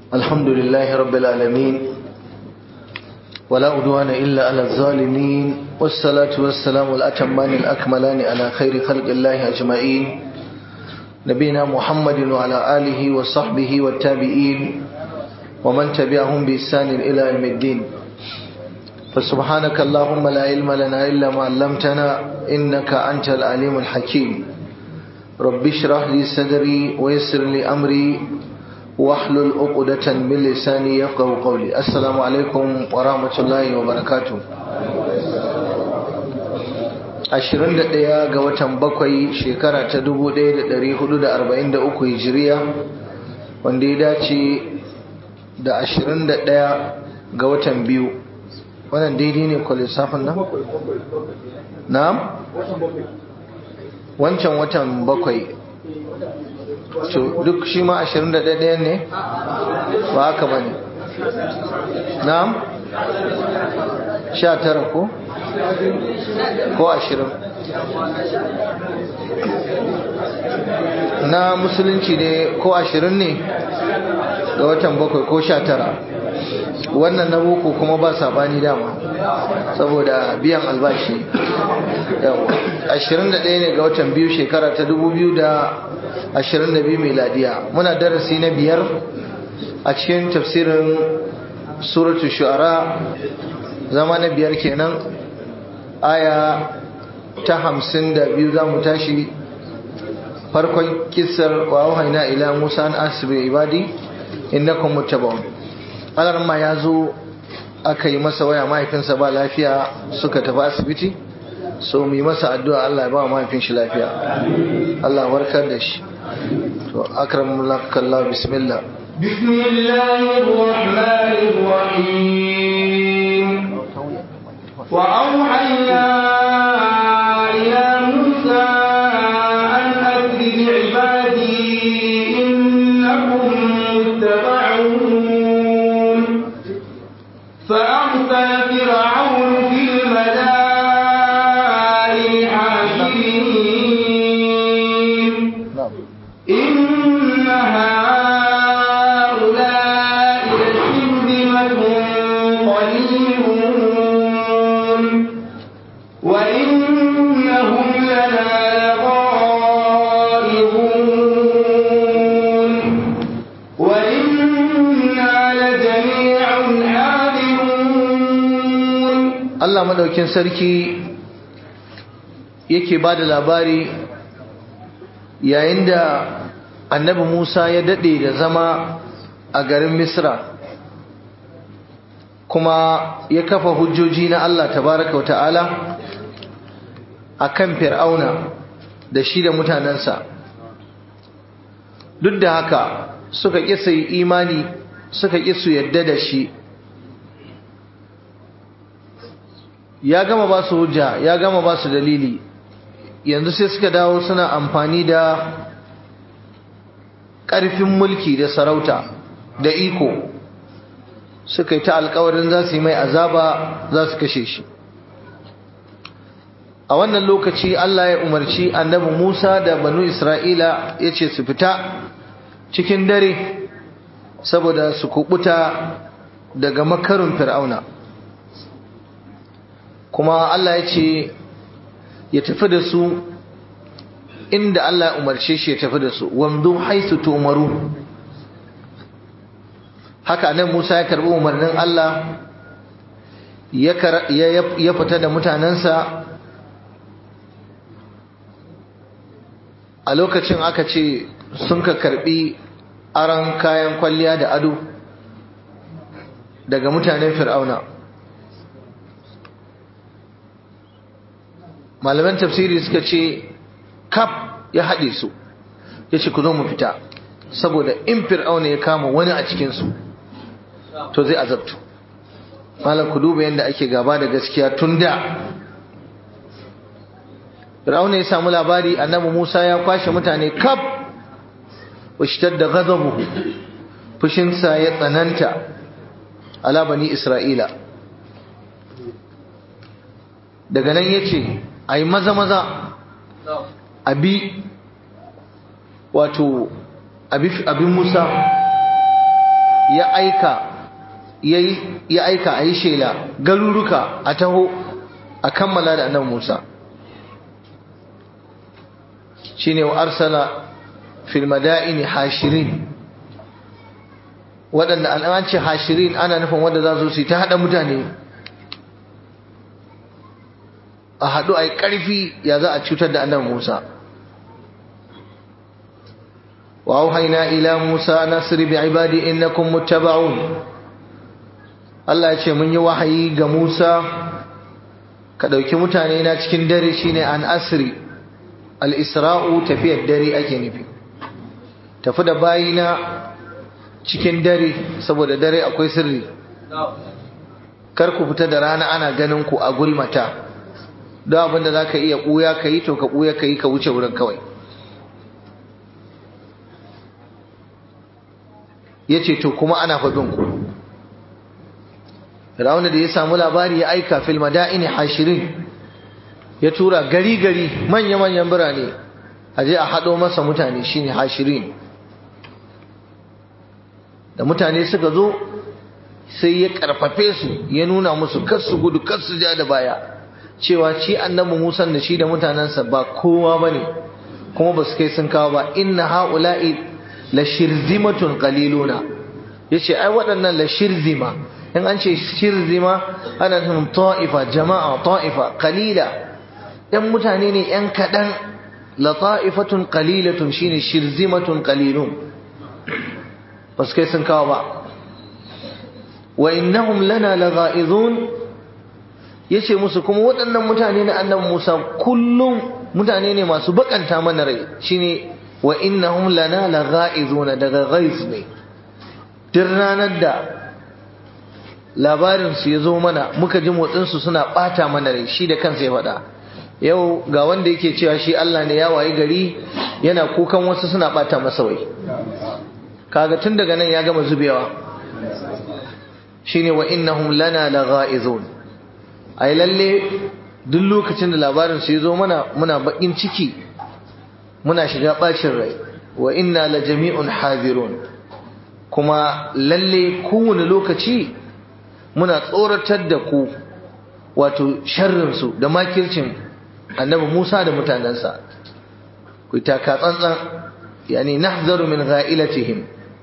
الحمد لله رب العالمين ولا أدوان إلا على الظالمين والصلاة والسلام الأتمان الأكملان على خير خلق الله أجمعين نبينا محمد وعلى آله وصحبه والتابعين ومن تبعهم بإحسان إلى يوم الدين فسبحانك اللهم لا علم لنا إلا ما علمتنا إنك أنت العليم الحكيم رب اشرح لي صدري ويسر لي أمري واحلل عقدة من لساني يفقهوا قولي السلام عليكم ورحمة الله وبركاته ashirin da ɗaya ga watan bakwai shekara ta dubu ɗaya da ɗari hudu da arba'in da uku hijiriya wanda ya dace da ashirin da ɗaya ga watan biyu wannan daidai ne kwa lissafin nan? na'am? wancan watan bakwai to duk shi ma ashirin da ɗaya ne? ba haka ba ne na'am? sha tara ko? ko ashirin na musulunci ne ko ashirin ne ga watan bakwai ko sha tara wannan na boko kuma ba sabani dama saboda biyan albashi ashirin da ɗaya ne ga watan biyu shekara ta dubu biyu da ashirin da biyu miladiya muna darasi na biyar a cikin tafsirin suratu shu'ara zama na biyar kenan aya ta hamsin da biyu za mu tashi farkon kisar wa wahaina ila musa an asibi ibadi innakum muttaba'un alar ma ya zo aka yi masa waya mahaifinsa ba lafiya suka tafi asibiti so mu yi masa addu'a Allah ya ba mahaifin shi lafiya Allah warkar da shi to akramullakallah bismillah بسم الله الرحمن الرحيم وأوحينا إلى موسى أن أسر بعبادي إنكم متبعون فأرسل فرعون في المدائن حاشرين إن هؤلاء لشرذمة قليلون وإنهم لنا لغائظون وإنا لجميع حاذرون Allah madaukin sarki yake ba da labari yayin da annabi Musa ya daɗe da zama a garin Misra kuma ya kafa hujjoji na Allah tabaraka wa ta'ala a kan fir'auna da shi da mutanensa duk da haka suka ƙi su yi imani suka ƙi su yadda da shi ya gama ba su hujja ya gama ba su dalili yanzu sai suka dawo suna amfani da ƙarfin mulki da sarauta da iko suka yi ta alkawarin za su yi mai azaba za su kashe shi a wannan lokaci Allah ya umarci annabi Musa da banu Isra'ila ya ce su fita cikin dare saboda su kubuta daga makarin fir'auna kuma Allah ya ce ya tafi da su inda Allah ya umarce shi ya tafi da su wamdu haisu tumaru haka nan Musa ya karbi umarnin Allah ya fita da mutanensa a lokacin aka ce sun ka karbi aran kayan kwalliya da ado daga mutanen fir'auna malaman tafsiri suka ce kaf ya haɗe su ya ce ku zo mu fita saboda in fir'auna ya kama wani a cikinsu to zai azabtu malam ku duba yadda ake gaba da gaskiya tun da fir'auna ya samu labari annabi musa ya kwashe mutane kaf washitar da gazabuhu fushinsa ya tsananta ala bani isra'ila daga nan ya ce a yi maza-maza abi wato abin musa ya aika ya aika a yi shela garuruka a taho a kammala da annabi Musa shine wa arsala fil madaini hashirin waɗanda an ce hashirin ana nufin wanda za su ta haɗa mutane a haɗu a yi ƙarfi ya za a cutar da annabi Musa wa auhayna ila Musa nasri bi ibadi innakum muttaba'un Allah ya ce mun yi wahayi ga Musa ka ɗauki mutane na cikin dare shine an asri al-isra'u tafiyar dare ake nufi tafi da bayina cikin dare saboda dare akwai sirri kar ku fita da rana ana ganin ku a gulmata don abinda za ka iya ɓuya ka yi to ka ɓuya ka yi ka wuce wurin kawai ya ce to kuma ana faɗin ku Firawuna da ya samu labari ya aika fil madaini hashirin ya tura gari gari manya manyan birane a je a haɗo masa mutane shine hashirin da mutane suka zo sai ya karfafe su ya nuna musu kar su gudu kar su ja da baya cewa shi annabi Musa da shi da mutanensa ba kowa bane kuma ba su kai sun kawo ba inna haula'i la shirzimatun qaliluna yace ai waɗannan la shirzima in an ce shirzima ana nufin ta'ifa jama'a ta'ifa qalila yan mutane ne yan kadan la ta'ifatun qalilatun shine shirzimatun qalilun ba su kai sun kawo ba wa innahum lana lagha'izun yace musu kuma waɗannan mutane na annabi Musa kullum mutane ne masu bakanta mana rai shine wa innahum lana lagha'izuna daga ghaiz ne duk ranar da labarin su ya zo mana muka ji motsin su suna bata mana rai shi da kansa ya faɗa yau ga wanda yake cewa shi Allah ne ya wayi gari yana kukan wasu suna bata masa wai kaga tun daga nan ya gama zubewa shine wa innahum lana lagha'izun ai lalle duk lokacin da labarin su yazo mana muna bakin ciki muna shiga bacin rai wa inna la jami'un hadirun kuma lalle kowane lokaci muna tsoratar da ku wato sharrin su da makircin annabi Musa da mutanansa ku taka tsantsan yani nahzaru min gha'ilatihim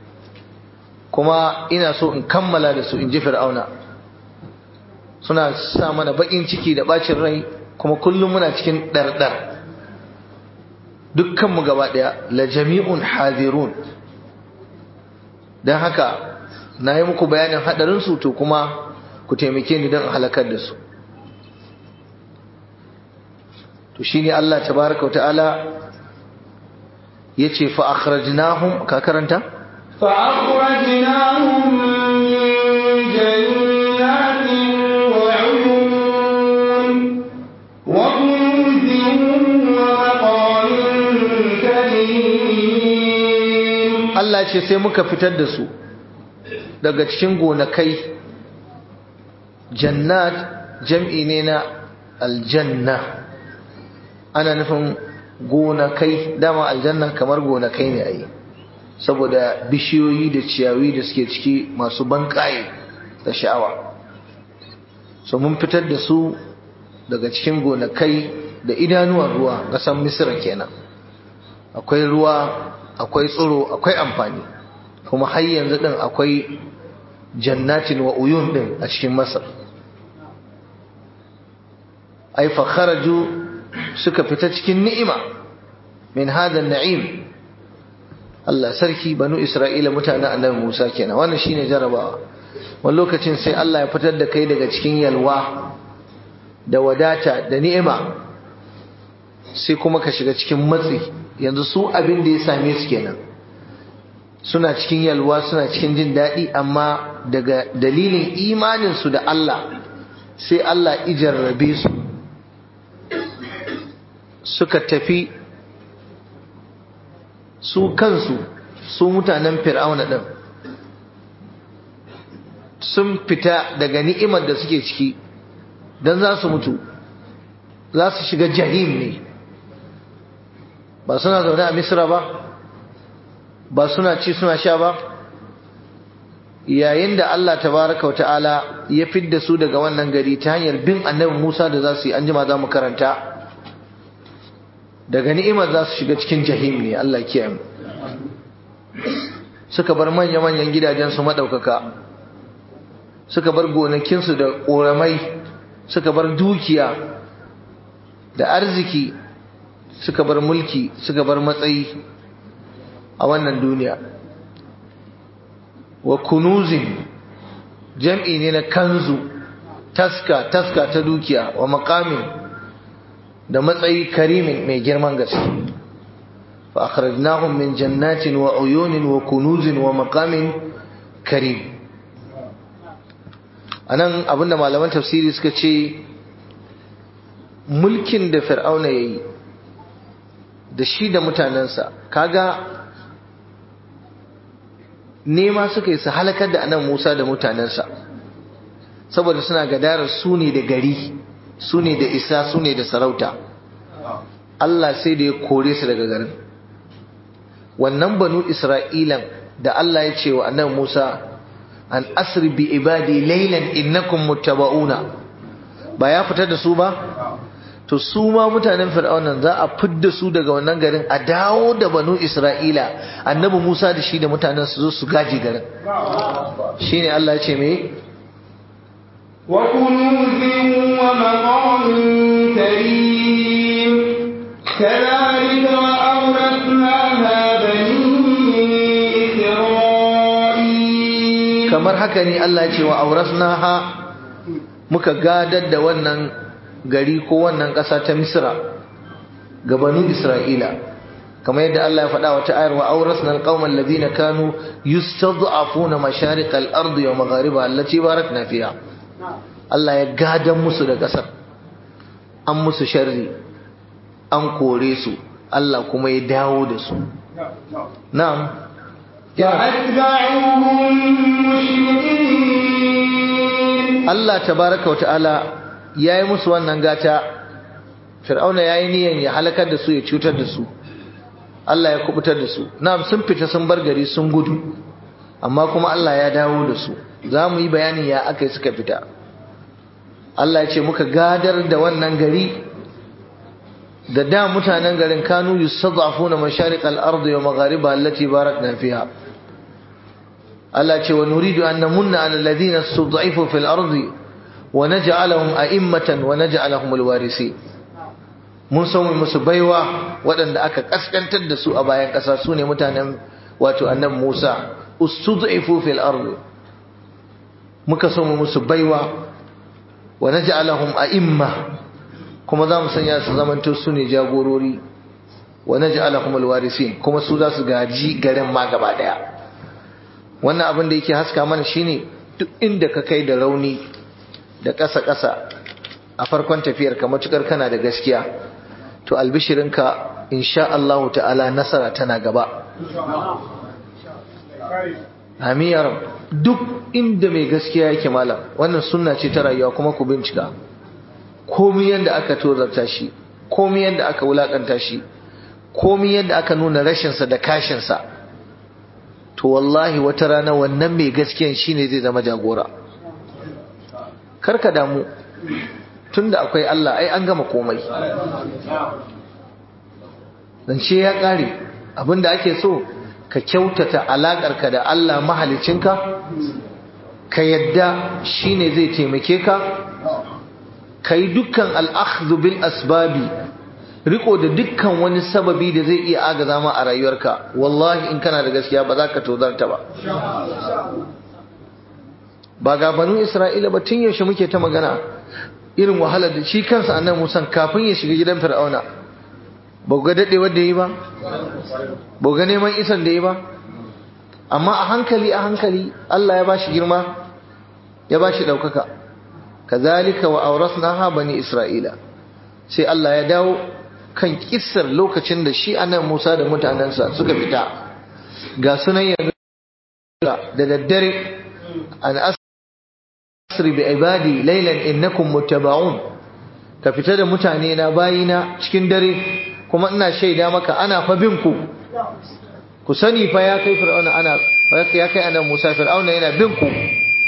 kuma ina so in kammala da su in ji fir'auna suna sa mana bakin ciki da bacin rai kuma kullum muna cikin ɗarɗar dukkanmu gaba ɗaya la jami'un hadirun don haka na yi muku bayanin haɗarinsu to kuma ku taimake ni don halakar da su to shine Allah tabaraka wa ta'ala yace fa akhrajnahum ka karanta فأخرجناهم من جنات وعيون وكنوز ومقام كريم Allah ce sai muka fitar da su daga cikin gonakai jannat jam'i ne na aljanna ana nufin gonakai dama aljanna kamar gonakai ne a yi saboda bishiyoyi da ciyawi da suke ciki masu banƙaye da sha'awa so mun fitar da su daga cikin gonakai da idanuwan ruwa ƙasar misira kenan akwai ruwa akwai tsiro akwai amfani kuma har yanzu din akwai jannatin wa uyun din a cikin masar ai fa kharaju suka fita cikin ni'ima min hada na'im Allah sarki banu Isra'ila mutanen annabi Musa kenan wannan shine jarabawa wani lokacin sai Allah ya fitar da kai daga cikin yalwa da wadata da ni'ima sai kuma ka shiga cikin matsi yanzu su abin da ya same su kenan suna cikin yalwa suna cikin jin daɗi amma daga dalilin imaninsu da Allah sai Allah ijarrabe su suka tafi su kansu su mutanen fir'auna ɗin sun fita daga ni'imar da suke ciki don za su mutu za su shiga jahim ne ba suna zaune a misra ba ba suna ci suna sha ba yayin da Allah tabaraka wata'ala ya fidda su daga wannan gari ta hanyar bin annabi Musa da za su yi anjima za mu karanta daga ni'imar za su shiga cikin jahim ne Allah kiyaye mu suka bar manya-manyan gidajensu maɗaukaka suka bar gonakinsu da ƙoramai suka bar dukiya da arziki suka bar mulki suka bar matsayi a wannan duniya wa kunuzin jam'i ne na kanzu taska taska ta dukiya wa makamin da matsayi karimin mai girman gaske fa akhrajnahum min jannatin wa uyunin wa kunuzin wa maqamin karim anan abinda malaman tafsiri suka ce mulkin da fir'auna yayi da shi da mutanensa kaga nema suka yi su halakar da anan Musa da mutanensa saboda suna gadarar su ne da gari su ne da isa su ne da sarauta Allah sai da ya kore su daga garin wannan banu isra'ilan da Allah ya ce wa annabi Musa an asri bi ibadi laylan innakum muttaba'una ba ya fitar da su ba to su ma mutanen fir'aunan za a fidda su daga wannan garin a dawo da banu isra'ila annabi musa da shi da mutanen su zo su gaji garin shine allah ya ce me وكنوز ومقام كريم كذلك وأورثناها بني إسرائيل kamar haka ne allah ya ce wa aurasnaha muka gadar da wannan gari ko wannan ƙasa ta misra ga banu isra'ila kamar yadda Allah ya faɗa wata ayar wa awrasna alqauman alladhina kanu yustad'afuna masharik al-ardi wa magharibaha allati barakna fiha Allah ya gadan musu da ƙasar an musu sharri an kore su Allah kuma ya dawo da su na'am فأتبعوهم مشرقين Allah tabaraka wa ta'ala ya yi musu wannan gata fir'auna ya yi niyan ya halakar da su ya cutar da su Allah ya kubutar da su na'am sun fita sun bar gari sun gudu amma kuma Allah ya dawo da su za mu yi bayanin ya aka yi suka fita Allah ya ce muka gadar da wannan gari da da mutanen garin kanu yustad'afuna masharik al-ardi wa maghariba allati barakna fiha Allah ce wa nuridu an namunna ala alladhina istud'ifu fil ardi wa naj'alahum a'immatan wa naj'alahum alwarisi mun san musu baiwa waɗanda aka kaskantar da su a bayan ƙasa su ne mutanen wato annabi Musa ustud'ifu fil ardi muka san musu baiwa wa naj'alahum a'imma kuma za mu sanya su zamanto su ne jagorori wa naj'alahum alwarisin kuma su za su gaji garin ma gaba daya wannan abin da yake haska mana shine duk inda ka kai da rauni da ƙasa-ƙasa a farkon tafiyar ka matukar kana da gaskiya to albishirinka insha Allah ta'ala nasara tana gaba amiyar duk inda mai gaskiya yake malam wannan sunna ce ta rayuwa kuma ku bincika komai yadda aka tozarta shi komai yadda aka wulakanta shi komai yadda aka nuna rashinsa da kashinsa to wallahi wata rana wannan mai gaskiyan shine zai zama jagora karka damu tunda akwai Allah ai an gama komai zance ya kare abinda ake so ka kyautata alakarka da Allah mahalicinka ka yadda shine zai taimake ka kai dukkan al'akhdhu bil asbabi riko da dukkan wani sababi da zai iya agaza ma a rayuwarka wallahi in kana da gaskiya ba za ka tozarta ba ba ga banu isra'ila ba tun yaushe muke ta magana irin wahalar da shi kansa annabi musa kafin ya shiga gidan fir'auna ba ga dade wanda yi ba ba ga neman isan da yi ba amma a hankali a hankali Allah ya bashi girma ya bashi daukaka kazalika wa awrasnaha bani isra'ila sai Allah ya dawo kan kissar lokacin da shi anan Musa da mutanensa suka fita ga sunan yanzu da daddare an asri bi ibadi laylan innakum muttaba'un ka fita da mutane na bayina cikin dare kuma ina shaida maka ana fa bin ku ku sani fa ya kai fir'auna ana ya kai annabi Musa fir'auna yana bin ku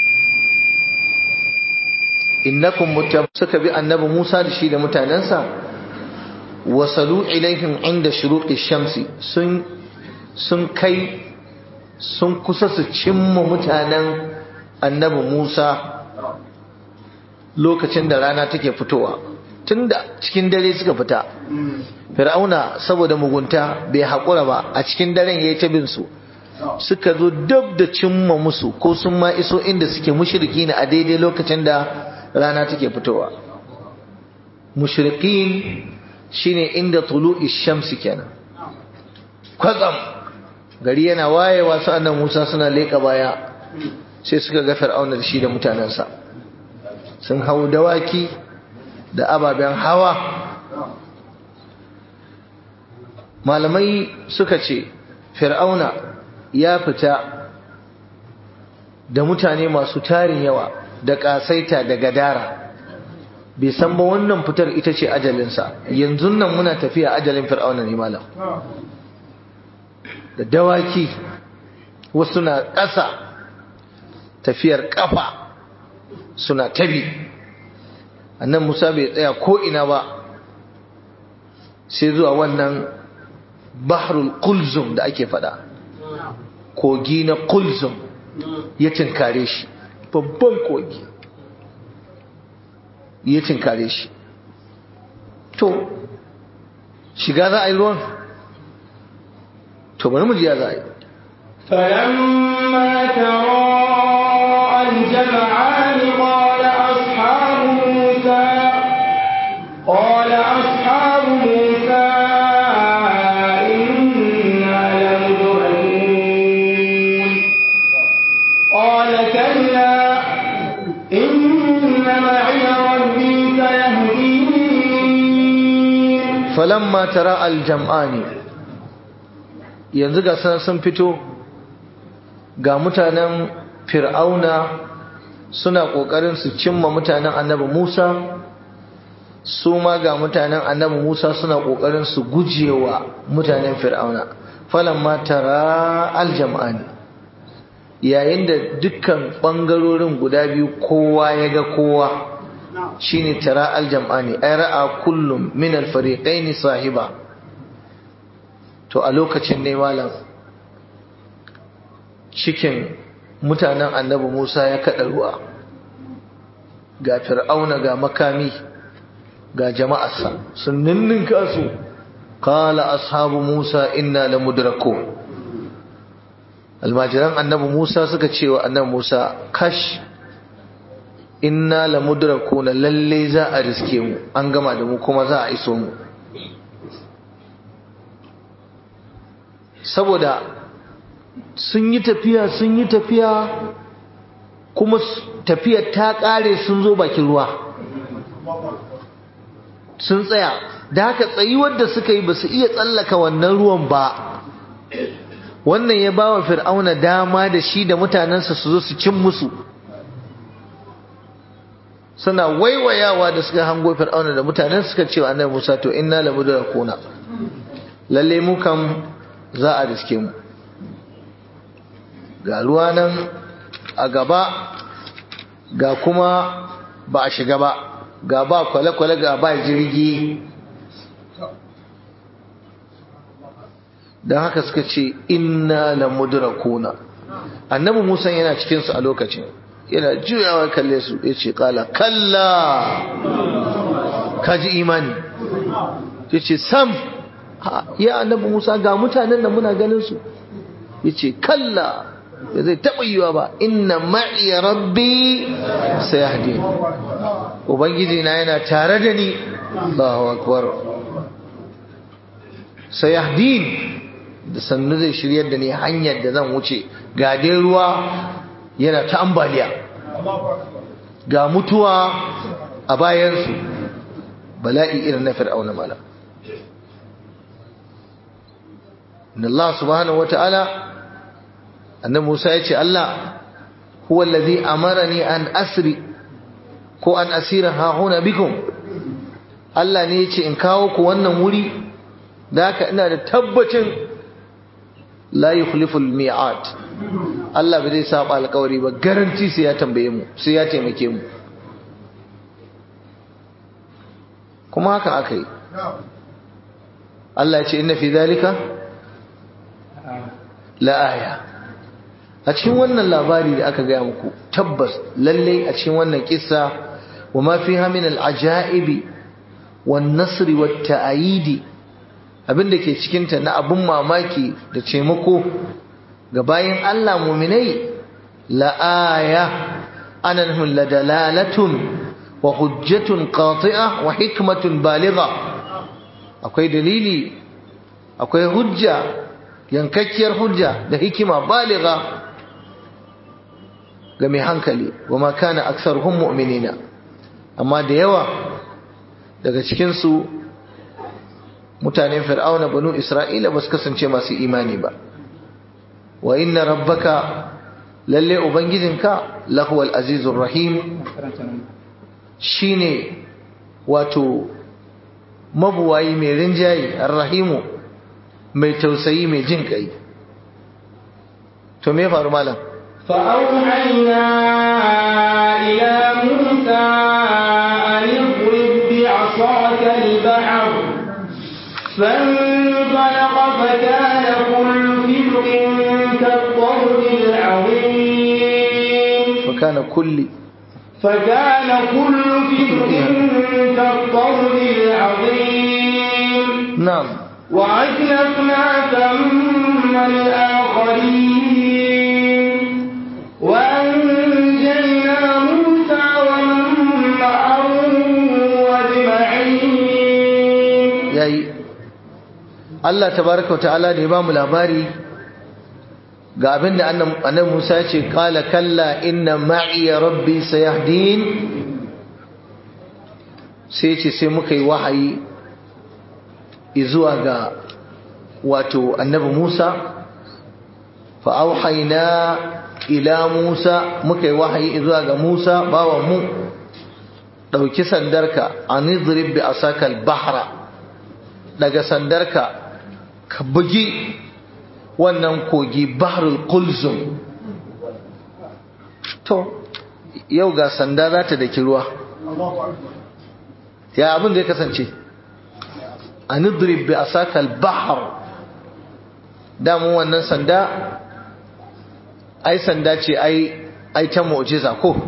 innakum mutab suka bi annabi Musa da shi da mutanensa wasalu ilaihim inda shuruqi shamsi sun sun kai sun kusa su cimma mutanen annabi Musa lokacin da rana take fitowa tunda cikin dare suka fita fir'auna saboda mugunta bai haƙura ba a cikin daren yayi ta bin su suka zo dab da cimma musu ko sun ma iso inda suke mushriki ne a daidai lokacin da rana take fitowa mushrikin shine inda tulu'i shamsi kenan kwatsam gari yana wayewa su annan Musa suna leka baya sai suka ga Fir'auna da shi da mutanensa sun hau dawaki da ababen hawa malamai suka ce Fir'auna ya fita da mutane masu tarin yawa da kasaita da gadara bai san ba wannan fitar ita ce ajalinsa yanzu nan muna tafiya ajalin fir'auna ne malam da dawaki wasu na ƙasa tafiyar ƙafa suna tabi annan musa bai tsaya ko ina ba sai zuwa wannan bahrul kulzum da ake fada kogi na kulzum ya tinkare shi babban kogi ya tinkare shi to shiga za a yi ruwan to bari mu ji ya za a yi فلما تراءى الجمعان قال أصحاب موسى قال أصحاب موسى إنا لمدركون قال كلا إن معي ربي سيهدين falamma tara aljam'ani yanzu ga sanar sun fito ga mutanen fir'auna suna kokarin su cimma mutanen annabi Musa su ma ga mutanen annabi Musa suna kokarin su gujewa mutanen fir'auna falamma tara aljam'ani yayin da dukkan bangarorin guda biyu kowa ya ga kowa shine tara aljam'ani ay ra'a kullum min alfariqaini sahiba to a lokacin ne malam cikin mutanen annabi Musa ya kada ruwa ga fir'auna ga makami ga jama'arsa sun ninninka su qala ashabu Musa inna lamudrakun almajiran annabi Musa suka ce wa annabi Musa kash inna lamudrakuna lalle za a riske mu an gama da mu kuma za a iso mu saboda sun yi tafiya sun yi tafiya kuma tafiyar ta kare sun zo bakin ruwa sun tsaya da haka tsayuwar da suka yi ba su iya tsallaka wannan ruwan ba wannan ya ba wa fir'auna dama da shi da mutanensa su zo su cin musu suna waiwayawa da suka hango fir'auna da mutanen suka ce wa annabi Musa to inna la mudrakuna lalle mu kam za a riske mu ga ruwa nan a gaba ga kuma ba a shiga ba ga ba kwale-kwale ga ba jirgi don haka suka ce inna la mudrakuna annabi Musa yana cikinsu a lokacin yana juyawa kalle su ya ce kala kalla kaji imani ya ce sam ya annabi musa ga mutanen da muna ganin su ya ce kalla da zai taɓa yiwa ba inna ma'i rabbi sai hadi ubangiji na yana tare da ni Allahu akbar sai yahdin da sannu zai shiryar da ni hanyar da zan wuce ga dai ruwa yana ta ambaliya ga mutuwa a bayansu bala'i irin na fir'auna mala inna Allah subhanahu wata'ala annabi Musa ya ce Allah huwa allazi amarani an asri ko an asira hahuna bikum Allah ne ya ce in kawo ku wannan wuri da haka ina da tabbacin la yukhlifu al-mi'ad Allah bai zai saba alƙawari ba garanti sai ya tambaye mu sai ya taimake mu kuma haka aka yi Allah ya ce inna fi zalika la aya a cikin wannan labari da aka gaya muku tabbas lalle a cikin wannan kissa wa ma fiha min al-ajaibi wan nasri wat ta'yidi abinda ke cikin ta na abun mamaki da taimako ga bayin Allah mu'minai la aya anahum la dalalatun wa hujjatun qati'a wa hikmatun baligha akwai dalili akwai hujja yankakkiyar hujja da hikima baliga ga mai hankali wa ma kana aktsaruhum mu'minina amma da yawa daga cikin su mutanen fir'auna banu isra'ila ba su kasance masu imani ba wa inna rabbaka lalle ubangijinka lahuwal azizur rahim shine wato mabuwayi mai rinjayi arrahimu mai tausayi mai jin kai to me faru malam فأوحينا إلى موسى أن اضرب بعصاك البحر فانطلق فكان كل فرق كالطود العظيم فكان كل فكان كل فرق كالطود العظيم نعم وأزلفنا ثم الآخرين وأنجينا موسى ومن معه أجمعين yayi Allah tabaraka wa ta'ala da ya ba mu labari ga abin da annabi Musa ya ce qala kalla inna ma'i rabbi sayahdin sai ce sai muka yi wahayi zuwa ga wato annabi Musa fa auhayna ila Musa muka yi wahayi zuwa ga Musa bawan mu dauki sandarka anidrib bi asakal bahra daga sandarka ka bugi wannan kogi bahrul kulzum to yau ga sanda za ta daki ruwa ya abin da ya kasance a nidrib bi asakal bahr damun wannan sanda ai sanda ce ai ai ta mu'jiza ko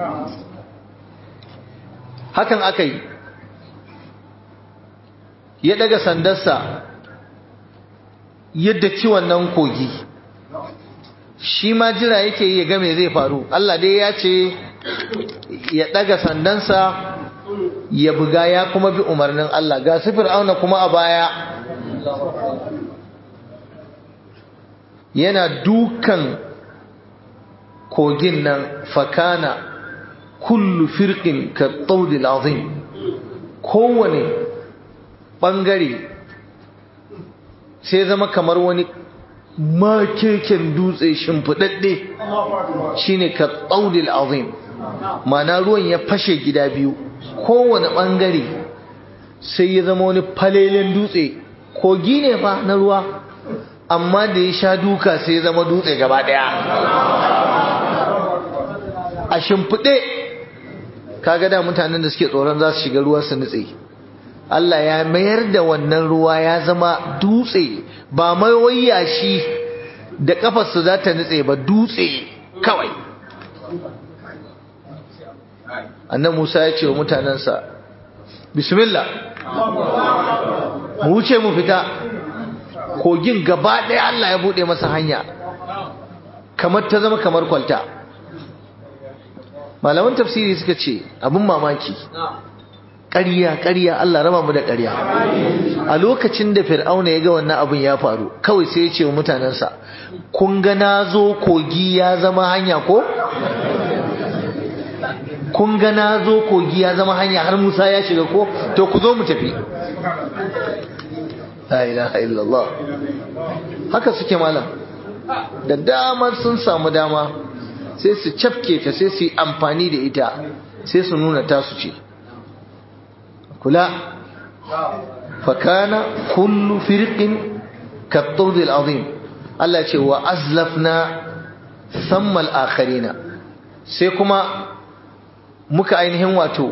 hakan aka yi ya daga sandarsa yadda ci wannan kogi shi ma jira yake yi ya ga me zai faru Allah dai ya ce ya daga sandansa ya buga ya kuma bi umarnin Allah ga su fir'auna kuma a baya yana dukan kogin nan fakana kullu firqin ka tawdil azim kowane bangare sai zama kamar wani makeken dutse shimfiɗaɗɗe shine ka tsaudil azim mana ruwan ya fashe gida biyu kowane ɓangare sai ya zama wani falelen dutse kogi ne fa na ruwa amma da ya sha duka sai ya zama dutse gaba ɗaya a shimfiɗe kaga da mutanen da suke tsoron za su shiga ruwa su nutse Allah ya mayar da wannan ruwa ya zama dutse ba mai wayya shi da kafarsu za ta nutse ba dutse kawai annan Musa ya ce wa mutanensa bismillah mu wuce mu fita kogin gaba ɗaya Allah ya buɗe masa hanya kamar ta zama kamar kwalta malaman tafsiri suka ce abin mamaki ƙarya ƙarya Allah raba mu da ƙarya a lokacin da fir'auna ya ga wannan abin ya faru kawai sai ya ce wa mutanensa kun ga na zo kogi ya zama hanya ko kun ga na zo kogi ya zama hanya har musa ya shiga ko to ku zo mu tafi la ilaha illallah haka suke malam da damar sun samu dama sai su cafke ta sai su yi amfani da ita sai su nuna tasu ce kula fakana kullu firqin kattawd al'azim Allah ce wa azlafna sammal akharina sai kuma muka ainihin wato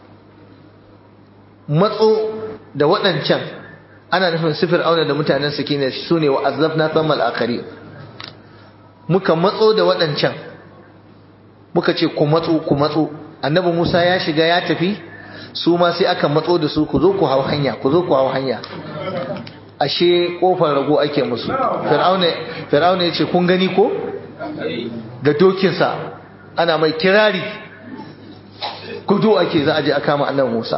matso da waɗancan ana nufin sifir auna da mutanen sakina su ne wa azlafna sammal akhari muka matso da waɗancan muka ce ku matso ku matso annabi Musa ya shiga ya tafi su ma sai aka matso da su ku zo ku hau hanya ku zo ku hau hanya ashe kofar rago ake musu fir'auna fir'auna yace kun gani ko da dokinsa ana mai kirari gudu ake za a je a kama annabi Musa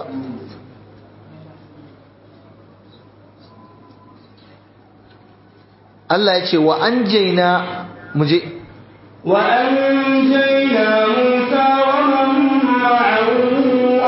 Allah ya ce wa anjayna muje wa anjayna Musa wa man ma'ahu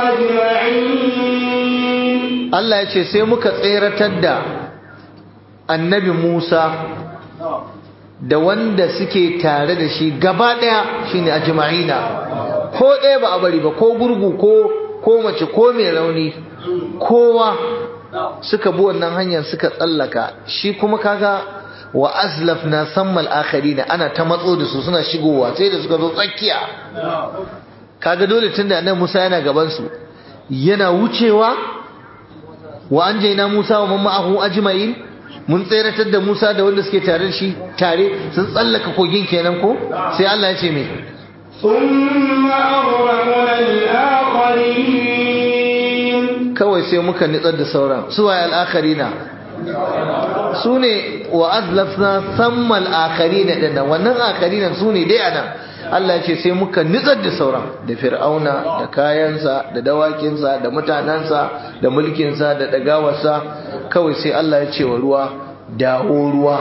ajma'in Allah ya ce sai muka tseratar da annabi Musa da wanda suke tare da shi gaba ɗaya shine ajma'ina ko ɗaya ba a bari ba ko gurgu ko ko mace ko mai rauni kowa suka bi wannan hanyar suka tsallaka shi kuma kaga wa azlafna sammal akharina ana ta matso da su suna shigowa sai da suka zo tsakiya kaga dole tunda annabi Musa yana gaban su yana wucewa wa anjayna Musa wa man ma'ahu ajma'in mun tseratar da Musa da wanda suke tare da shi tare sun tsallaka kogin kenan ko sai Allah ya ce me thumma aghraqna al-akharin kawai sai muka nitsar da sauran su waye al-akharina su ne wa azlafna sammal akharina din nan wannan akharina su ne dai anan Allah ya ce sai muka nitsar da sauran da fir'auna da kayansa da dawakinsa da mutanensa da mulkinsa da dagawarsa kawai sai Allah ya ce wa ruwa dawo ruwa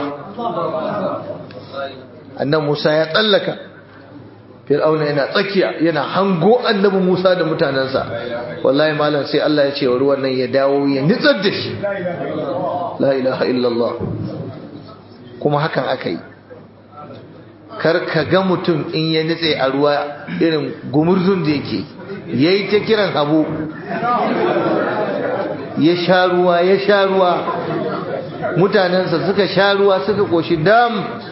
annan Musa ya tsallaka fir'auna yana tsakiya yana hango annabi Musa da mutanensa wallahi malam sai Allah ya ce wa ruwan nan ya dawo ya nitsar da shi la ilaha illallah kuma hakan aka yi kar ka ga mutum in ya nitse a ruwa irin gumurzun da yake yayi ta kiran abu ya sha ruwa ya sha ruwa mutanensa suka sha ruwa suka koshi dam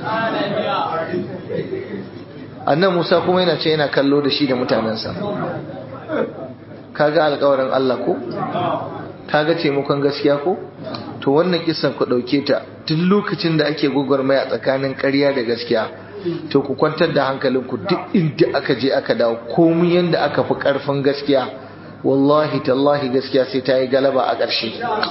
annan Musa kuma yana ce yana kallo da shi da mutanensa kaga alƙawarin Allah ko kaga taimakon gaskiya ko to wannan kisan ku dauke ta duk lokacin da ake gwagwarmaya tsakanin ƙarya da gaskiya to ku kwantar da hankalinku duk inda aka je aka dawo komai yanda aka fi ƙarfin gaskiya wallahi tallahi gaskiya sai ta yi galaba a ƙarshe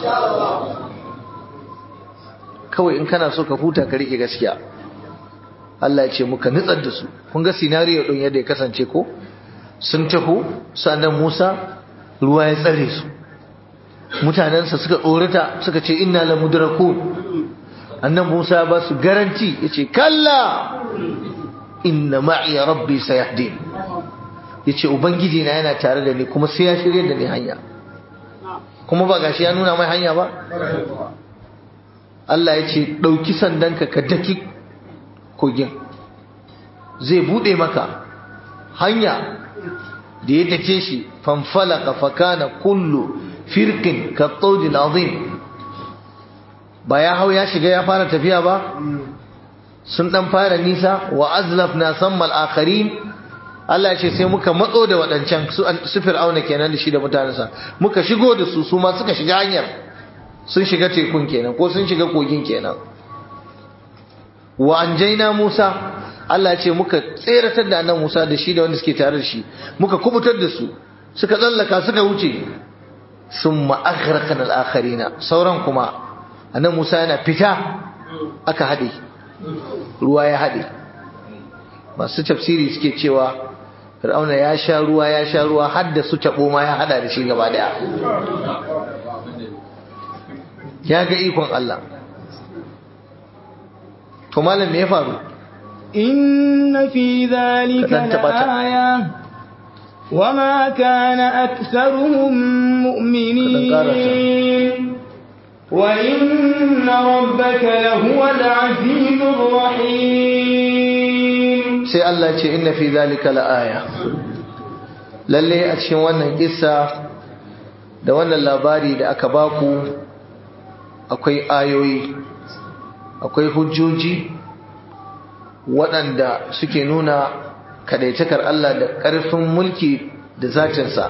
kawai in kana so ka huta ka rike gaskiya Allah ya ce muka nutsar da su kun ga sinariyo din yadda ya kasance ko sun taho sannan Musa ruwa ya tsare su mutanensa suka tsorata suka ce inna la mudrakun annan Musa ba su garanti yace kalla inna ma'i rabbi sayahdin yace ubangiji na yana tare da ni kuma sai ya shirye da ni hanya kuma ba gashi ya nuna mai hanya ba Allah ya ce ɗauki sandanka ka daki kogin zai buɗe maka hanya da ya take shi fanfalaka fakana kullu firkin kattaudin azim ba ya hau ya shiga ya fara tafiya ba sun ɗan fara nisa wa azlaf na sammal akharin Allah ya ce sai muka matso da waɗancan su fir'auna kenan da shi da mutanensa muka shigo da su su ma suka shiga hanyar sun shiga tekun kenan ko sun shiga kogin kenan wa anjaina Musa Allah ya ce muka tseratar da annabi Musa da shi da wanda suke tare da shi muka kubutar da su suka tsallaka suka wuce summa aghraqna al-akharina sauran kuma annabi Musa yana fita aka hade ruwa ya hade masu tafsiri suke cewa Fir'auna ya sha ruwa ya sha ruwa har da su tabo ma ya hada da shi gaba daya ya ga ikon Allah to malam me ya faru inna fi dhalika laaya wama kana aktharuhum mu'minin wa inna rabbaka lahuwal azizur rahim sai Allah ce inna fi dhalika laaya lalle a cikin wannan kissa da wannan labari da aka baku akwai ayoyi akwai hujjoji waɗanda suke nuna kadaitakar Allah da ƙarfin mulki da zatinsa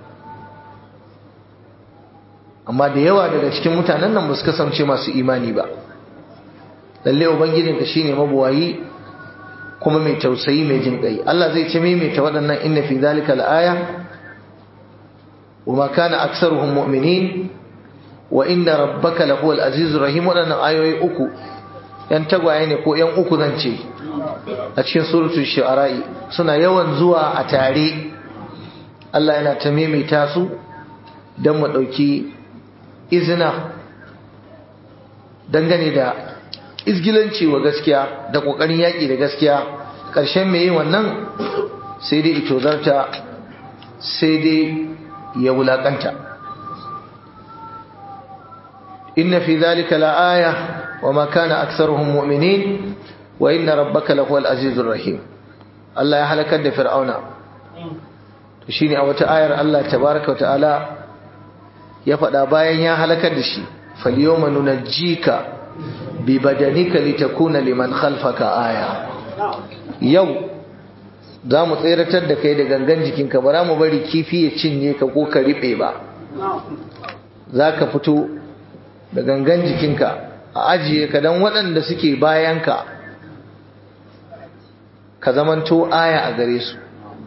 amma da yawa daga cikin mutanen nan ba su kasance masu imani ba lalle ubangijinka shine mabuwayi kuma mai tausayi mai jin ƙai Allah zai ce maimaita waɗannan inna fi zalika al-aya وما كان أكثرهم مؤمنين وإن ربك لهو العزيز الرحيم وأنا آيوي أكو ينتقوا عيني كو ين أكو ذنشي أتشين سورة الشعراء سنة يوان زوا أتاري الله ينا تميمي تاسو دم ودوكي إذنا dangane da izgilanci wa gaskiya da kokarin yaki da gaskiya ƙarshen mai yi wannan sai dai ito zarta sai dai ya wulakanta inna fi dhalika laaya wama kana aktharuhum mu'minin wa inna rabbaka lahuwal azizur rahim Allah ya halakar da fir'auna to shine a wata ayar Allah tabaaraka ta'ala ya faɗa bayan ya halakar da shi falyawma nunajjika bi badanika litakuna liman khalfaka aya yau za mu tseratar da kai da gangan jikinka ba za mu bari kifi ya cinye ka ko ka riɓe ba za ka fito da gangan jikinka a ajiye ka don waɗanda suke bayanka ka zamanto aya a gare su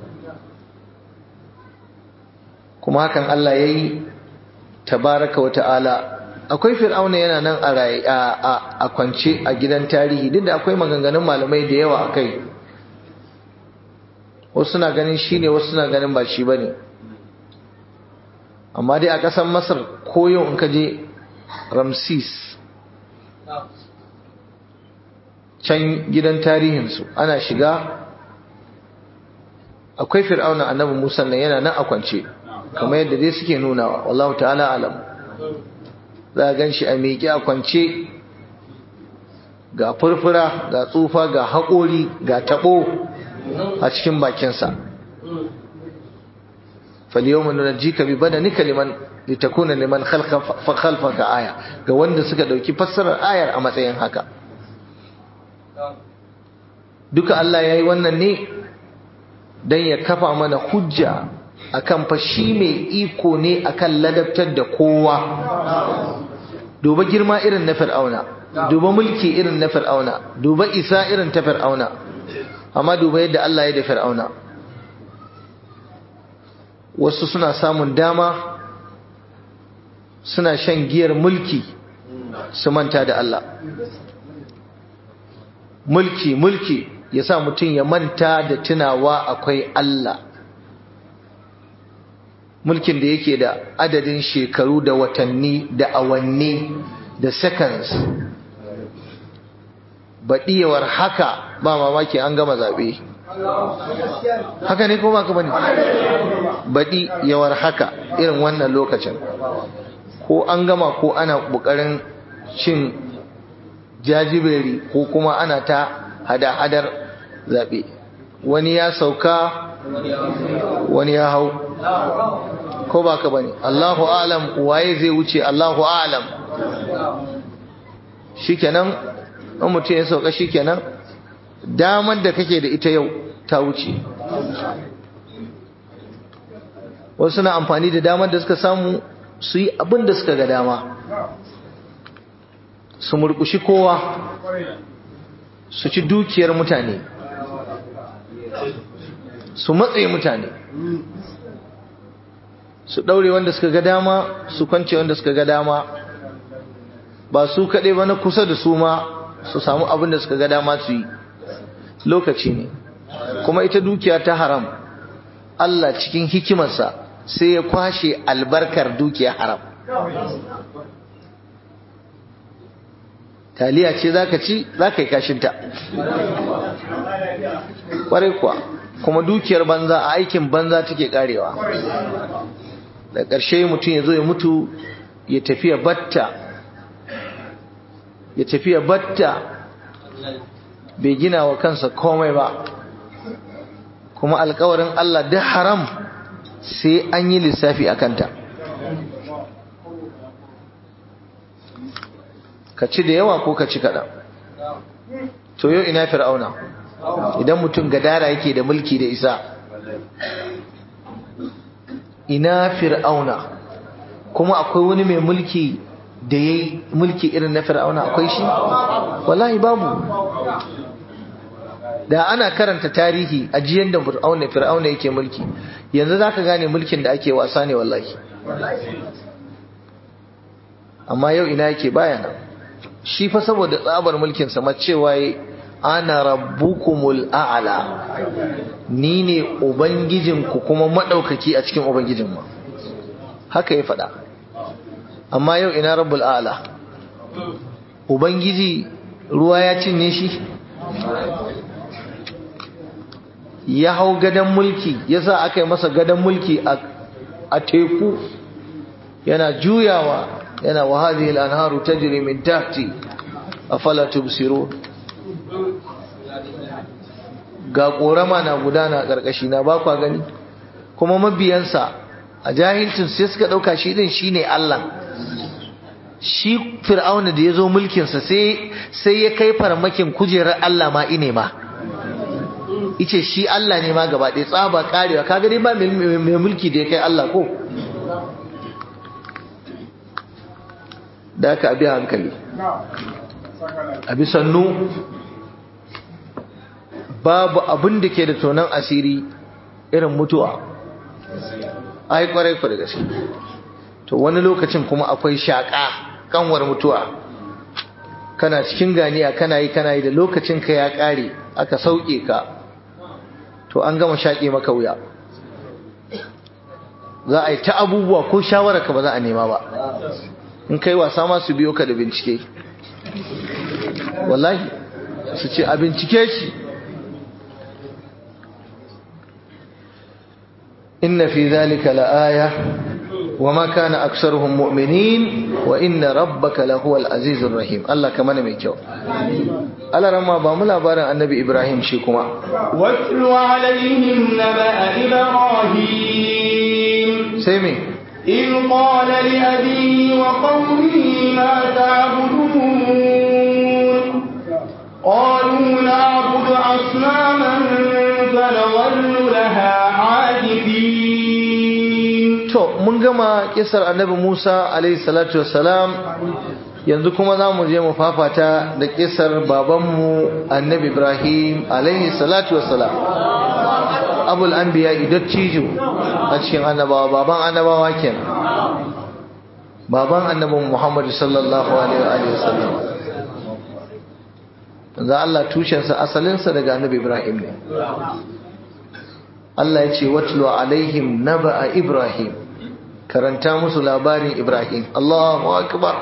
kuma hakan Allah ya yi tabaraka wa ta'ala akwai fir'auna yana nan a kwance a gidan tarihi duk da akwai maganganun malamai da yawa a kai wasu suna ganin shi ne wasu suna ganin ba shi ba ne amma dai a ƙasar masar ko yau in ka je ramsis can gidan tarihinsu ana shiga akwai fir'auna annabi musa nan yana nan a kwance kamar yadda dai suke nunawa wallahu ta'ala alam za a gan shi a miƙe a kwance ga furfura ga tsufa ga haƙori ga taɓo a cikin bakinsa falyawma nunajjika bi badanika liman litakuna liman khalfaka aya ga wanda suka dauki fassarar ayar a matsayin haka duka Allah yayi wannan ne dan ya kafa mana hujja akan fa shi mai iko ne akan ladabtar da kowa duba girma irin na fir'auna duba mulki irin na fir'auna duba isa irin ta fir'auna amma duba yadda Allah ya da fir'auna wasu suna samun dama suna shan giyar mulki su manta da Allah mulki mulki ya sa mutum ya manta da tunawa akwai Allah mulkin da yake da adadin shekaru da watanni da awanni da seconds baɗiyawar haka ba mamaki an gama zaɓe haka ne ko ba ka bane baɗi yawar haka irin wannan lokacin ko an gama ko ana ƙoƙarin cin jajiberi ko kuma ana ta hada-hadar zaɓe wani ya sauka wani ya hau ko ba ka bane Allahu alam waye zai wuce Allahu alam shikenan in mutum ya sauka shikenan damar da kake da ita yau ta wuce wasu na amfani da damar da suka samu su yi abin da suka ga dama su murkushi kowa su ci dukiyar mutane su matsaye mutane su ɗaure wanda suka ga dama su kwance wanda suka ga dama ba su kaɗai ba na kusa da su ma su samu abin da suka ga dama su yi lokaci ne kuma ita dukiya ta haram Allah cikin hikimarsa sai ya kwashe albarkar dukiya haram taliya ce zaka ci zaka yi kashinta kwarai kuwa kuma dukiyar banza a aikin banza take karewa da ƙarshe mutum ya zo ya mutu ya tafiya batta ya tafiya batta bai gina wa kansa komai ba kuma alkawarin Allah duk haram sai an yi lissafi a kanta ka ci da yawa ko ka ci kaɗan to yau ina fir'auna idan mutum gadara yake da mulki da isa ina fir'auna kuma akwai wani mai mulki da ya yi mulki irin na fir'auna akwai shi wallahi babu da ana karanta tarihi a jiyan da fir'auna fir'auna yake mulki yanzu zaka gane mulkin da ake wasa ne wallahi amma yau ina yake baya nan shi fa saboda tsabar mulkin sa cewa ana rabbukumul a'la ni ne ubangijinku kuma madaukaki a cikin ubangijin mu haka ya faɗa amma yau ina rabbul a'la ubangiji ruwa ya cinye shi ya hau gadon mulki ya sa aka yi masa gadon mulki a teku yana juyawa yana wa hadhihi al-anharu tajri min tahti afala tubsirun ga korama na gudana karkashi na ba kwa gani kuma mabiyansa a jahilcin sai suka dauka shi din shine Allah shi fir'auna da yazo mulkin sa sai sai ya kai farmakin kujerar Allah ma ine ma ice shi Allah ne ma gaba ɗaya tsaba karewa kaga dai ba mai mulki da ya kai Allah ko da aka abi hankali abi sannu babu abin da ke da tonon asiri irin mutuwa ai kwarai kwarai gaske to wani lokacin kuma akwai shaƙa kanwar mutuwa kana cikin ganiya kana yi kana yi da lokacin ka ya ƙare aka sauke ka to an gama shaƙe maka wuya za a yi ta abubuwa ko shawararka ba za a nema ba in kai wasa ma su biyo ka da bincike wallahi su ce a bincike shi inna fi zalika la'aya wa ma kana aktsaruhum mu'minin wa inna rabbaka lahuwal azizur rahim Allah ka mana mai kyau Allah ramma ba mu labarin annabi Ibrahim shi kuma watlu alaihim naba ibrahim sai me إذ قال لأبيه وقومه ما تعبدون قالوا نعبد أصناما فنظل لها عاكفين to mun gama kisar annabi Musa alaihi salatu wassalam yanzu kuma za mu je mu fafata da kisar babanmu annabi Ibrahim alaihi salatu wassalam abul anbiya dattijo a cikin annabawa baban annabawa kenan baban annabin Muhammad sallallahu alaihi wa sallam za Allah tushensa asalinsa daga annabi Ibrahim ne Allah ya ce watlu alaihim naba'a Ibrahim karanta musu labarin Ibrahim Allahu akbar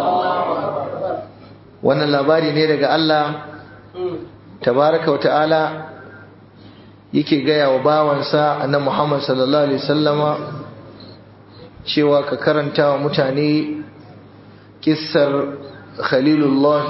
wannan labari ne daga Allah tabaraka wa ta'ala yake gaya wa bawansa annabi Muhammad sallallahu alaihi wasallama cewa ka karanta wa mutane kissar Khalilullah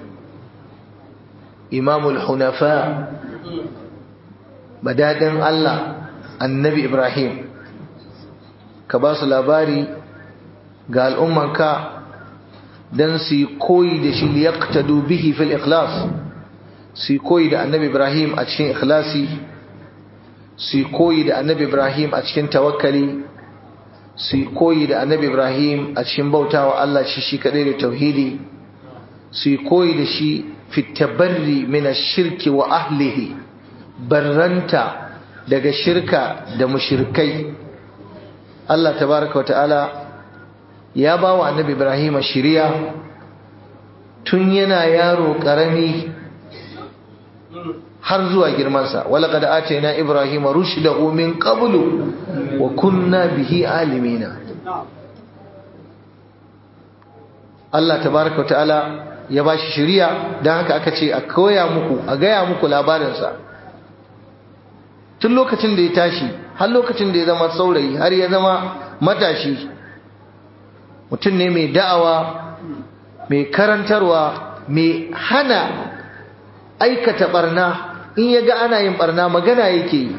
Imamul Hunafa badadin Allah annabi Ibrahim ka ba su labari ga al'ummanka don su yi koyi da shi liyaktadu bihi fil ikhlas su yi koyi da annabi Ibrahim a cikin ikhlasi su yi koyi da annabi Ibrahim a cikin tawakkali su yi koyi da annabi Ibrahim a cikin bautawa Allah shi shi kadai da tauhidi su yi koyi da shi fitabarri min shirki wa ahlihi barranta daga shirka da mushirkai Allah tabaraka wa ta'ala ya ba wa annabi Ibrahim shiriya tun yana yaro karami har zuwa girmansa walaqad atayna ibrahima rushdahu min qablu wa kunna bihi alimina Allah tabaraka wa ta'ala ya bashi shiriya dan haka aka ce a koya muku a gaya muku labarinsa tun lokacin da ya tashi har lokacin da ya zama saurayi har ya zama matashi mutum ne mai da'awa mai karantarwa mai hana aikata barna in ya ga ana yin barna magana yake yi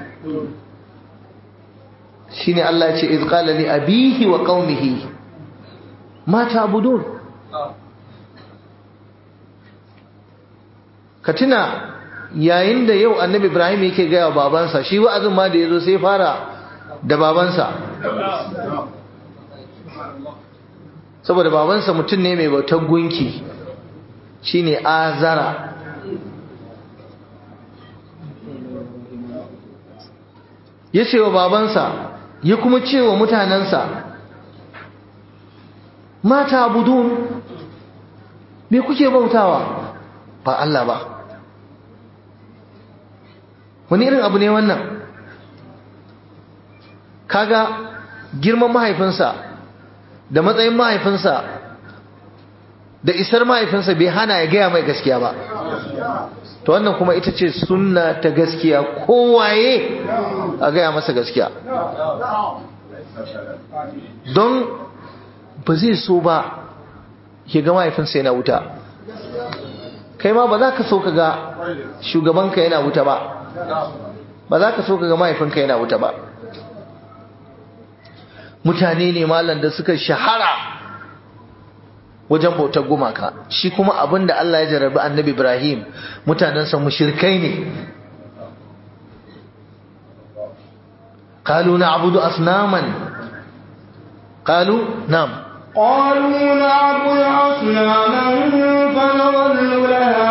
shi ne Allah ce iz qala li abihi wa qaumihi ma ta'budun ka tuna yayin da yau annabi ibrahim yake gaya wa babansa shi wa'azin ma da ya zo sai fara da babansa saboda babansa mutum ne mai bautar gunki shine azara ya ce wa babansa ya kuma ce wa mutanensa mata budun me kuke bautawa ba Allah ba wani irin abu ne wannan kaga girman mahaifinsa da matsayin mahaifinsa da isar mahaifinsa bai hana ya gaya mai gaskiya ba to wannan kuma ita ce sunna ta gaskiya kowaye a gaya masa gaskiya don ba zai so ba ya ga mahaifinsa yana wuta kai ma ba za ka so ka ga shugabanka yana wuta ba ba za ka so ka ga mahaifinka yana wuta ba mutane ne malam da suka shahara wajen bautar gumaka shi kuma abin da Allah ya jarabi annabi Ibrahim mutanensa mushrikai ne قالوا نعبد أصناما قالوا نعم قالوا نعبد أصناما فنظل لها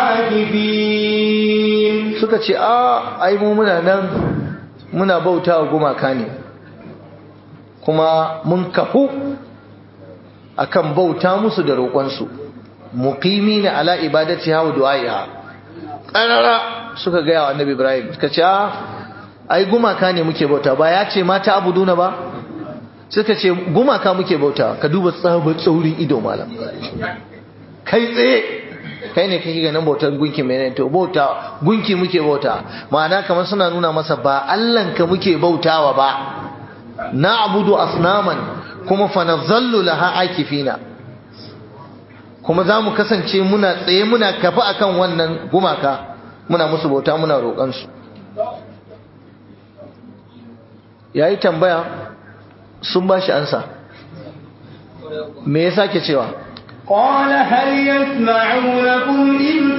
عاكفين suka ce a ai mu muna nan muna bauta wa gumaka ne kuma mun kafu akan bauta musu da roƙonsu muqimi na ala ibadati hawa du'aiha qarara suka ga yawa annabi ibrahim suka ce a ai gumaka ne muke bauta ba ya ce mata abuduna ba suka ce gumaka muke bauta ka duba tsabar tsaurin ido malam kai tsaye kai ne kake ganin bautar gunki mai to bauta gunki muke bauta ma'ana kamar suna nuna masa ba Allahn ka muke bautawa ba na abudu asnaman kuma fa nazallu laha akifina kuma za mu kasance muna tsaye muna kafa akan wannan gumaka muna musu bauta muna roƙon su yayi tambaya sun ba shi ansa me ya sake cewa قال هل يسمعونكم إذ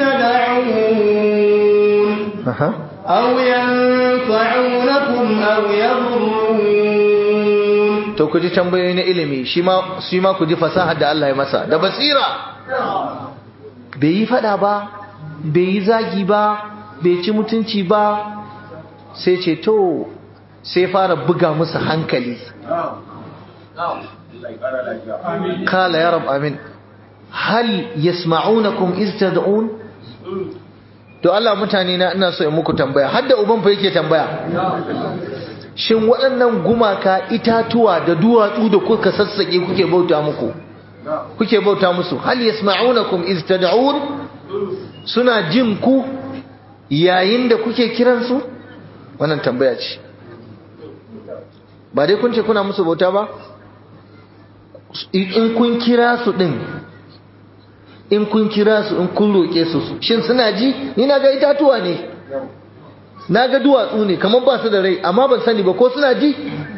تدعون أو ينفعونكم أو يضرون to ku ji tambayoyi na ilimi shi ma shi ma ku ji fasahar da Allah ya masa da basira bai yi fada ba bai yi zagi ba bai ci mutunci ba sai ce to sai fara buga musu hankali kala ya rab amin hal yasma'unakum iz tad'un to Allah mutane na ina so in muku tambaya har da uban fa yake tambaya shin waɗannan gumaka itatuwa da duwatsu da kuka sassake kuke bauta muku kuke bauta musu hal yasma'unakum iz tad'un suna jin ku yayin da kuke kiransu wannan tambaya ce ba dai kun ce kuna musu bauta ba in kun kira su din in kun kira su in kun roƙe su shin suna ji ni na ga itatuwa ne na ga duwatsu ne kamar ba su da rai amma ban sani ba ko suna ji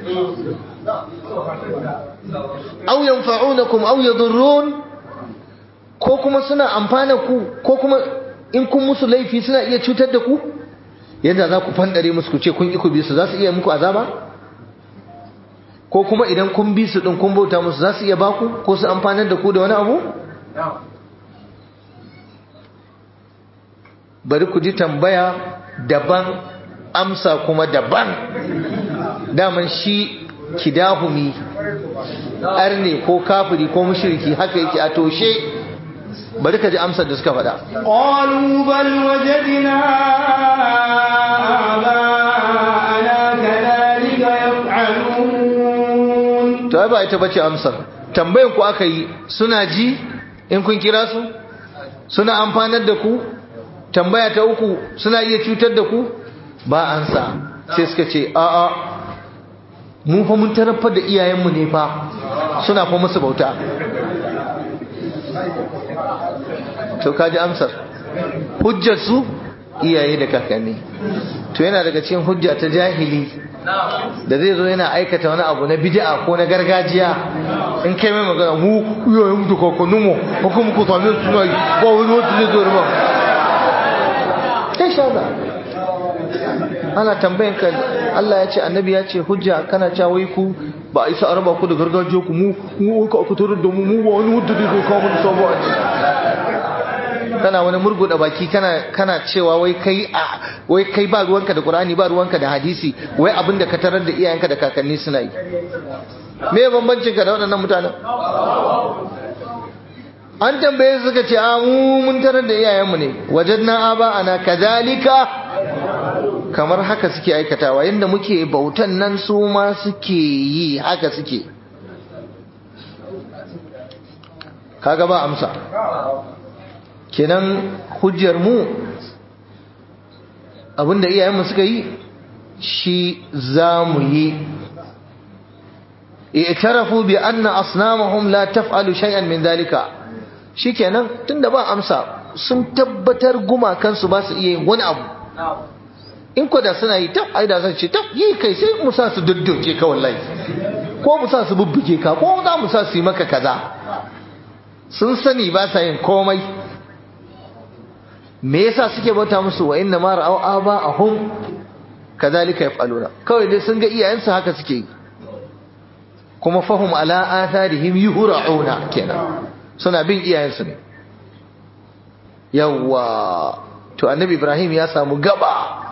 aw yanfa'unakum aw yadurrun ko kuma suna amfana ku ko kuma in kun musu laifi suna iya cutar da ku yadda za ku fandare musu ku ce kun ki ku bi su za su iya muku azaba ko kuma idan kun bi su din kun bauta musu za su iya baku ko su amfanar da ku da wani abu bari ku ji tambaya daban amsa kuma daban daman shi kidahumi arne ko kafiri ko mushriki haka yake a toshe bari ka ji amsar da suka faɗa qalu bal wajadna aba'ana kadhalika yaf'alun to ai ba ita bace amsar tambayan ku aka yi suna ji in kun kira su suna amfanar da ku tambaya ta uku suna iya cutar da ku ba ansa sai suka ce a'a mu fa mun tarafar da iyayenmu ne fa suna fa musu bauta to kaji amsar hujjar su iyaye da kakanni to yana daga cikin hujja ta jahili da zai zo yana aikata wani abu na bid'a ko na gargajiya in kai mai magana mu iyayen mu da kakannin mu ko kuma ku same su suna yi ba wani wanda zai zo ba kai shaza ana tambayan ka Allah ya ce annabi ya ce hujja kana cewa wai ku ba a isa araba ku da gargajiya ku mu mu ka aka tarar da mu mu ba wani hujja da ka mu sabo a kana wani murguda baki kana kana cewa wai kai a wai kai ba ruwanka da Qur'ani ba ruwanka da hadisi wai abinda ka tarar da iyayenka da kakanni suna yi me bambancin ka da waɗannan mutanen an tambaye suka ce a mu mun tarar da iyayenmu ne wajadna aba ana kadhalika kamar haka suke aikatawa yanda muke bautan nan su ma suke yi haka suke kaga ba amsa kenan hujjar mu abinda iyayenmu suka yi shi za mu yi i'tarafu bi anna asnamahum la taf'alu shay'an min dhalika shikenan tunda ba amsa sun tabbatar gumakansu ba su iya yin wani abu in ko da suna yi tab ai da zan ce tab yi kai sai mu sa su dudduke ka wallahi ko mu sa su bubbuke ka ko za mu sa su yi maka kaza sun sani ba sa yin komai me yasa suke bauta musu wa inna ma ra'aw aba'ahum kadhalika yaf'aluna kawai dai sun ga iyayensu haka suke yi kuma fahum ala atharihim yuhra'una kenan suna bin iyayensu ne yawa to annabi ibrahim ya samu gaba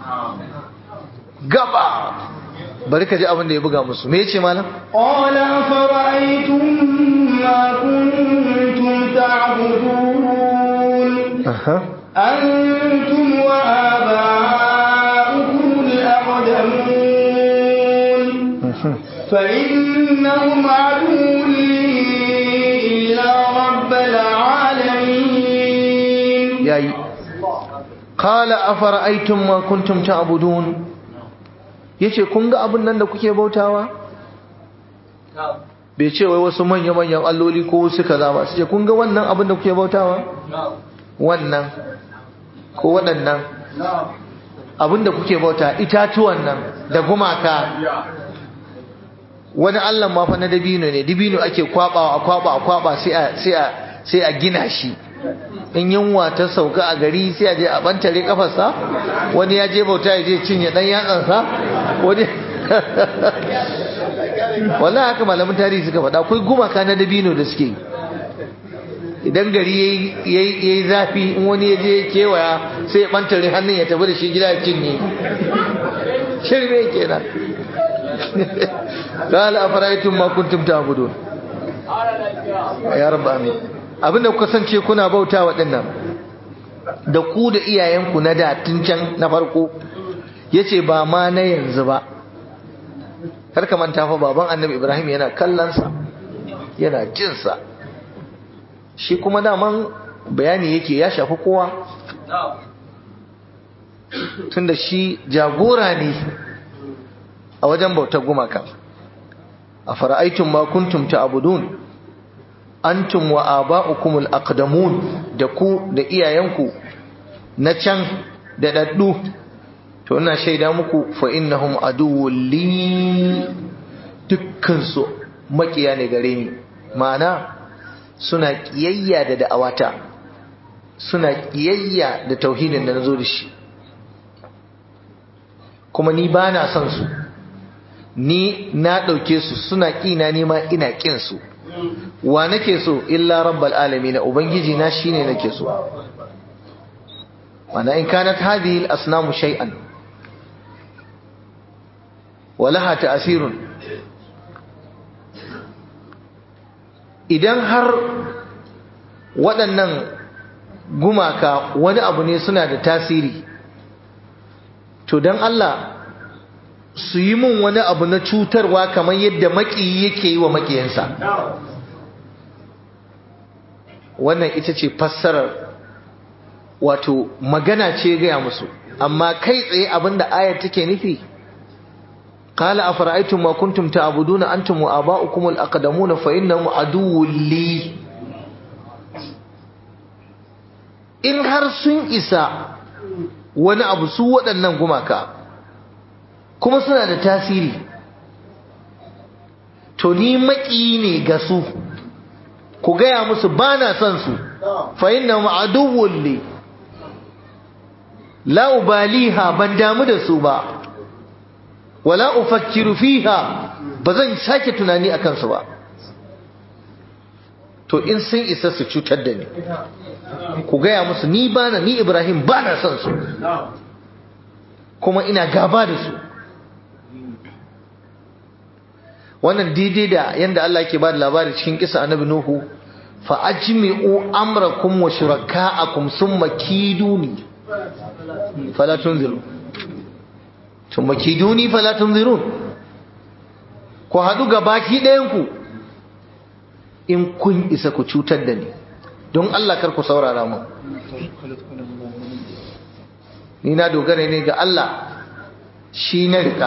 gaba bari ka ji abin da ya buga musu me yace malam qala fara'aytum ma kuntum ta'budun aha antum wa aba'ukum al-aqdamun فإنهم عدو لي إلا رب العالمين yayi qala afara'aytum ma kuntum ta'budun yace kun ga abin nan da kuke bautawa bai ce wai wasu manya manyan alloli ko wasu kaza ba sai kun ga wannan abin da kuke bautawa wannan ko waɗannan abin da kuke bauta itatuwan nan da gumaka wani allah ma fa na dabino ne dabino ake kwabawa a kwaba a kwaba sai a sai a sai a gina shi in yunwa ta sauka a gari sai a je a bantare kafarsa wani ya je bauta ya je cinye dan yatsansa wani wallahi haka malamin tarihi suka faɗa akwai gumaka na dabino da suke yi idan gari ya yi zafi in wani ya je kewaya sai ya bantare hannun ya tafi da shi gida ya cinye shirme kenan قال أفرأيتم ما كنتم تعبدون يا رب آمين abinda kuka sance kuna bauta waɗannan da ku da iyayenku na da tun can na farko yace ba ma na yanzu ba har ka manta fa baban annabi ibrahim yana kallonsa yana jinsa shi kuma daman bayani yake ya shafi kowa tunda shi jagora ne a wajen bautar gumaka a fara'aitun ma kuntum ta'budun antum wa aba'ukumul aqdamun da ku da iyayenku na can da daddu to ina shaida muku fa innahum aduwwul li dukkan su makiya ne gare ni ma'ana suna kiyayya da da'awata suna kiyayya da tauhidin da nazo da shi kuma ni bana son su ni na ɗauke su suna ƙina nema ina ƙin su wa nake so illa rabbal alamin ubangiji na shine nake so wana in kanat hadhihi al-asnamu shay'an wa laha ta'sirun idan har waɗannan gumaka wani abu ne suna da tasiri to dan Allah su yi mun wani abu na cutarwa kamar yadda maƙiyi yake yi wa maƙiyansa wannan ita ce fassarar wato magana ce gaya musu amma kai tsaye abinda ayar take nufi qala afara'aytum ma kuntum ta'buduna antum wa aba'ukum al-aqdamun fa innahum aduwwun li in har sun isa wani abu su waɗannan gumaka kuma suna da tasiri to ni maki ne ga su ku gaya musu ba na son su fa inna ma'aduwwun li la ubaliha ban damu da su ba wala ufakkiru fiha ba zan sake tunani a kansu ba to in sun isa su cutar da ni ku gaya musu ni bana ni ibrahim bana son su kuma ina gaba da su wannan daidai da yadda Allah ke ba da labari cikin kisa annabi nuhu fa ajmi'u amrakum wa shuraka'akum summa kiduni fala tunziru summa kiduni fala tunzirun ku hadu ga baki ɗayan ku in kun isa ku cutar da ni don Allah kar ku saurara mu ni na dogara ne ga Allah shi na rika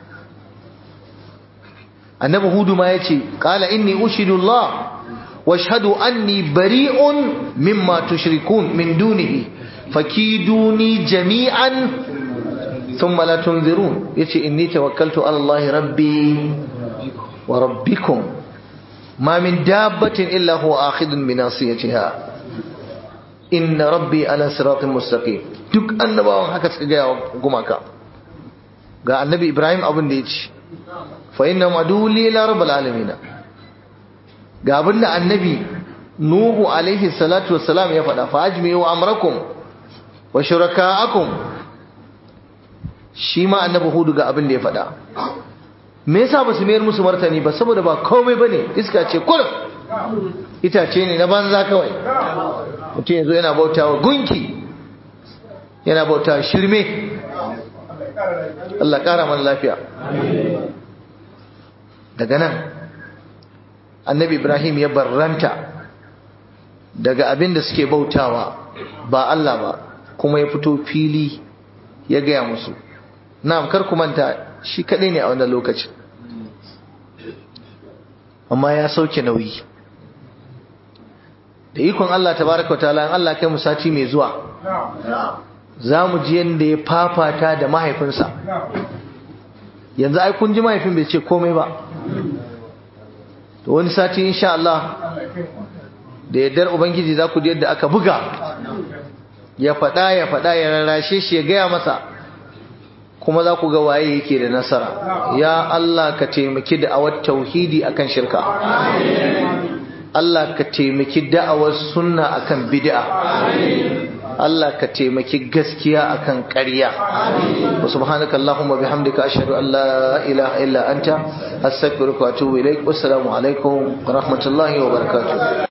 annabi hudu ma yace qala inni ushidu Allah washhadu anni bari'un mimma tushrikun min dunihi fakiduni jami'an thumma la tunzirun yace inni tawakkaltu ala Allah rabbi wa rabbikum ma min dabbatin illa huwa akhidun bi nasiyatiha inna rabbi ala siratin mustaqim duk annabawan haka suka ga gumaka ga annabi Ibrahim abin da yace fa inna maduli ila rabbil alamin ga abin da annabi nuhu alaihi salatu wassalam ya faɗa fa ajmi'u amrakum wa shuraka'akum shi ma annabi hudu ga abin da ya faɗa me yasa ba su mayar musu martani ba saboda ba komai bane iska ce kullum itace ne na banza kawai mutum yanzu yana bautawa gunki yana bautawa shirme Allah ƙara mana lafiya daga nan annabi ibrahim ya barranta daga abin da suke bautawa ba Allah ba kuma ya fito fili ya gaya musu na'am kar ku manta shi kadai ne a wannan lokacin amma ya sauke nauyi da ikon Allah tabaraka wa ta'ala Allah kai mu sati mai zuwa za mu ji yadda ya fafata da mahaifinsa yanzu ai kun ji mahaifin bai ce komai ba to wani sati insha Allah da yardar ubangiji za ku ji yadda aka buga ya faɗa ya faɗa ya rarrashe shi ya gaya masa kuma za ku ga waye yake da nasara ya Allah ka taimaki da'awar tauhidi akan shirka Allah ka taimaki da'awar sunna akan bid'a Allah ka taimaki gaskiya akan ƙarya wa subhanaka allahumma bihamdika ashhadu an la ilaha illa anta astaghfiruka wa atubu ilaik wassalamu alaikum wa rahmatullahi wa barakatuh